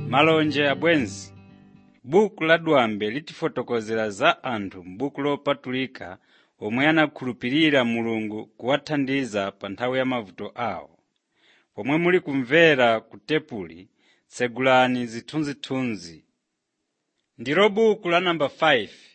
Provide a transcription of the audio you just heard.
malonje abwenzi buku la dwambe litifotokozera za anthu m'buku lopatulika omwe anakhulupirira mulungu kuwathandiza pa nthawi ya mavuto awo pomwe muli kumvera ku tepuli tsegulani zithunzithunzi ndilo buku la namba 5